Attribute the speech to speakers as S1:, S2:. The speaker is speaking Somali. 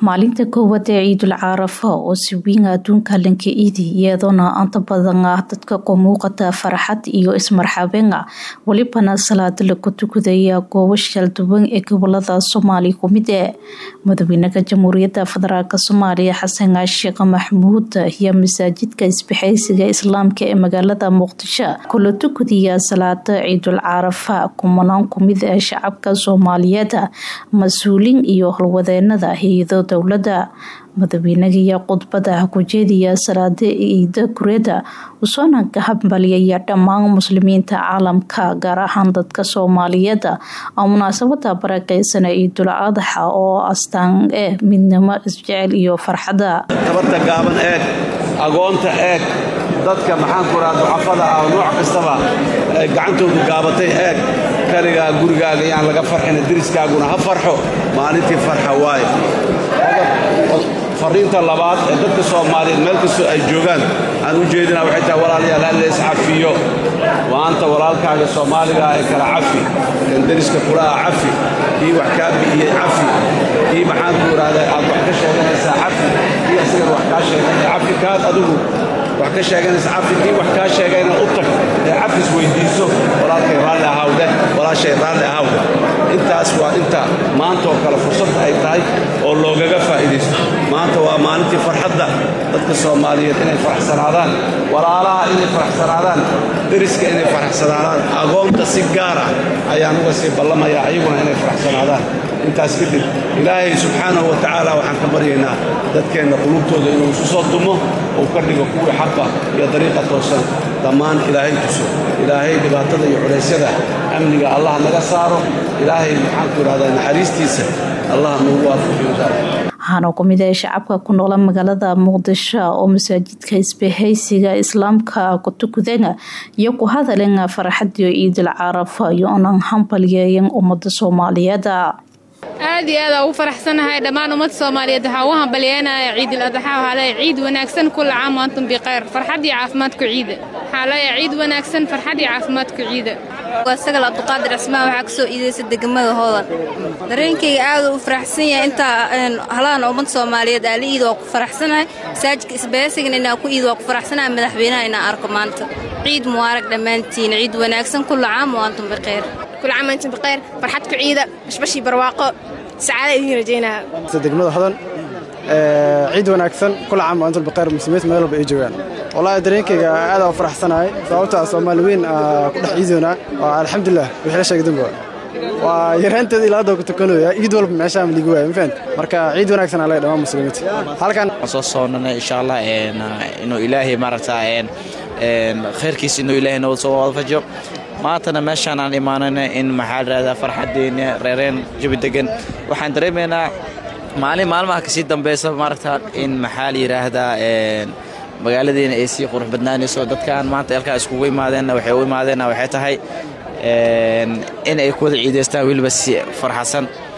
S1: maalinta koowaad ee ciidul carafa oo si weyn adduunka lanka iidi iyadoona anta badan ah dadka ku muuqata farxad iyo ismarxabeen ah welibana salaada lagu tukadaya goobo shalduwan ee gobolada soomaaliya kumid ee madaxweynaha jamhuuriyadda federaalk soomaaliya xasan sheekh maxamuud iyo masaajidka isbixaysiga islaamka ee magaalada muqdisho kula tukadiya salaada ciidul carafa kumanaan kumid ee shacabka soomaaliyeed mas-uuliin iyo howlwadeenada hay-ado dowladda madaxweynagiiyo khudbada ku jeediya salaada ciida kureeda usoona ka hambaliyaya dhammaan muslimiinta caalamka gaar ahaan dadka soomaaliyeed oo munaasabada barakeysan ciidul adaxa oo astaan eh midnimo isjecel iyo farxada
S2: tabarta gaaban eeg agoonta eeg dadka maxaanku raha ducafada ah nooc kastaba gacantoodu gaabatay eeg kaligaa gurigaaga yaan laga farxina deriskaaguna ha farxo maalintii farxa waaye fariinta labaad ee dadka soomaaliyeed meel kastoo ay joogaan aan u jeedina waxay tahay walaalayaal hal leys cafiyo maanta walaalkaaga soomaaligaa ee kala cafi kan deriska kulaha cafi kii wax kaa bi'iyey cafi kii maxaanku idhahdaa aad wax ka sheeganaysaa cafi kii asagana wax kaa sheeganaya cafi kaad adigu wax ka sheeganaysa cafi kii wax kaa sheegayna u tag ee cafis weyddiiso walaalkay raalli ahawdeh walaashay raalli ahawdeh intaas waa inta maantaoo kale fursad ay tahay oo loogaga faa'iidaysto maanta waa maalintii farxadda dadka soomaaliyeed inay faraxsanaadaan walaalaha inay faraxsanaadaan deriska inay faraxsanaadaan agoonta si gaar ah ayaan uga sii ballamayaa ayaguna inay faraxsanaadaan intaas kadib ilaahay subxaanahu wa tacaala waxaan ka baryaynaa dadkeenna qulubtooda inuu isu soo dumo uu ka dhigo kuwii xaqa iyo dariiqa toosan dhammaan ilaahay tuso ilaahay dhibaatada iyo culaysyada amniga allah naga saaro ilaahay maxaanku idhahdaa naxariistiisa allah nuugu waafajiyo
S1: waxaana ku mid ah shacabka ku noola magaalada muqdisho oo masaajidka isbahaysiga islaamka ku tukadeen iyo ku hadaleen farxadiyo ciidul carafa iyo onan hambalyeeyan ummada soomaaliyeed
S3: aad iyo aad ugu faraxsanahay dhammaan ummadda soomaaliyeed waxaa ugu hambalyeynaya ciidul adxa waxaa leeya ciid wanaagsan kulla caam antum bikhayr farxad iyo caafimaadku ciida waxaa leeya ciid wanaagsan farxad iyo caafimaadku ciida
S4: waa sagal abduqaadir cismaan waxaa kasoo iidaysa degmada hoodan dareenkayga aad u faraxsan yahay intaa halaana ummadda soomaaliyeed aala iid waa ku faraxsanahay masaajidka isbahaysigana inaa ku iid waa ku faraxsanahay madaxweynaha inaan arko maanta ciid mubaarag dhammaantiin ciid wanaagsan kulla caam wa antum bikhayr
S5: كل عام وانتم بخير فرحتك عيدة بشبشي برواقة سعادة إذن رجينا
S6: degmada hodan ciid wanaagsan kul caam waa intul baqayr muslimiinta meel walba ay joogaan wallahi dareenkayga aad u faraxsanahay sababta soomaali weyn ku dhex ciidoona waa alxamdulilah wixii la sheegay dambe waa yaraanteeda ilaa hadda ku tukanaya ciid walba meeshaan liigu waaya ma fahant marka ciid wanaagsan aa laga dhammaan muslimiinta halkan
S7: soo soonanay insha allah inuu ilaahay maaragta khayrkiisa inuu ilaahay noo soo wada fajo maantana meeshaan aan imaanana in maxaa ladhahdaa farxadeena reereen jabi degan waxaan dareemaynaa maalin maalmaha kasii dambeysa maaragta in maxaa la yidhaahdaa magaaladeena ay sii qurux badnaanayso dadkaan maanta elkaa iskugu imaadeenna waxay u imaadeenna waxay tahay in ay ku wada ciidaystaan weliba si farxasan